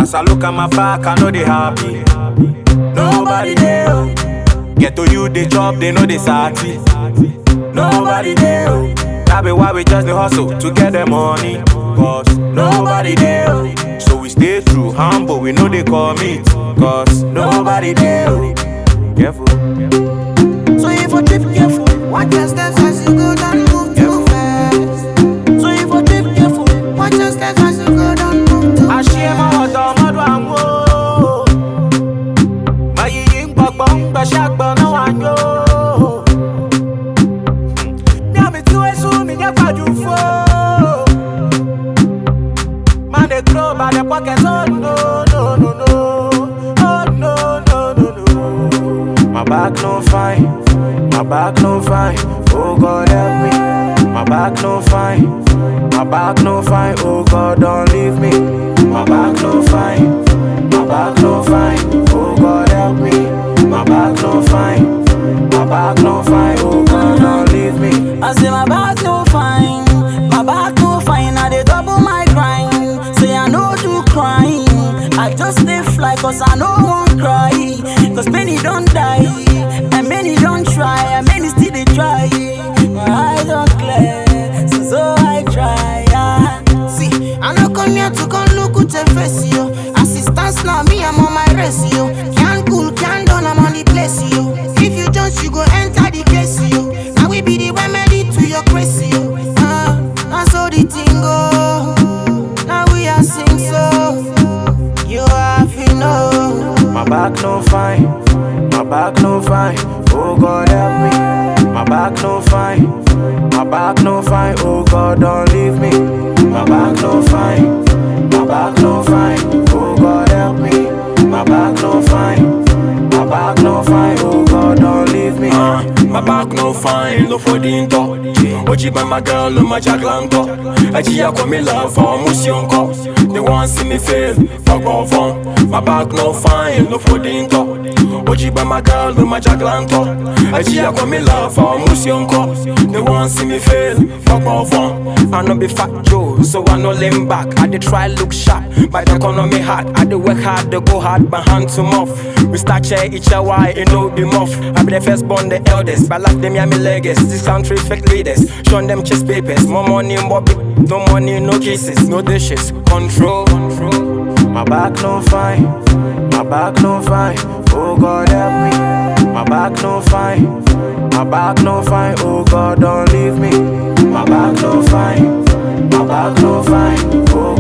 As I look at my back, I know they happy. Nobody there. oh. Get to you, they chop, they know they sati. Nobody there. oh. That be why we just the hustle to get the money. Cause nobody there. oh. So we stay true, humble, we know they commit. Cause nobody there. oh. Careful. So if you trip careful, watch your steps as you go down, move too fast. So if you trip careful, watch your steps as you go down, move too fast. àṣé máa wọ̀ tọ́ ọmọdún àwọn o. Máyìí ń gbọ̀gbọ́ ń gbẹ̀ṣẹ́ gbọ́n náà wà yó. Ní àmì tí wọ́n sún mi jẹ́ pàjù fó. Man dey grow by the pocket, oh no, no, no, no. Oh no, no, no, no. My back no fine, my back no fine. Oh God help me. My back no fine, my back no fine. Oh God don't leave me. My back no fine, my back no fine. Oh God help me. My back no fine, my back no fine. Oh God don't leave me. I say my back no fine, my back no fine. I dey double my grind. Say I no do crying. I just stay fly cause I no want cry. Cause many don't die, and many don't try, and many still they try. My eyes don't clear, so so I try. Yeah. See, I no come here to come look with a face, yo. Assistance now, me I'm on my race, yo. Can't cool, can't done, I'm on the place, yo. If you just you go enter the case, yo. Now we be the remedy to your crazy, yo. Ah, now so the thing go. Now we are sing so. You have to know. My back no fine, my back no fine. Oh God help me. My back no fine, my back no fine. Oh God don't leave me. My back no fine, my back no fine. Oh God help me. My back no fine, my back no fine. Oh God don't leave me. Uh, my back no fine, no for the into. Oji by my girl, no my jaglanto. Aji ya kwa me love for musionko. They want see me fail, fuck off on. My back no fine, no for the into. Oji by my girl, no my jaglanto. Aji ya kwa me love for musionko. They want see me fail, fuck off on. I no be fat Joe, so I no lean back. I dey try look sharp, but the economy hard. I dey work hard, dey go hard, my hand to mouth. We start share each other, why it no be muff. I be the first born, the eldest. But like them, yeah, me legacy. This country fake leaders, showing them chest papers. More money, more big, no money, no kisses, no dishes. Control, control. My back no fine, my back no fine. Oh God help me. My back no fine, my back no fine. Oh God don't leave me. My back no fine, my back no fine. Oh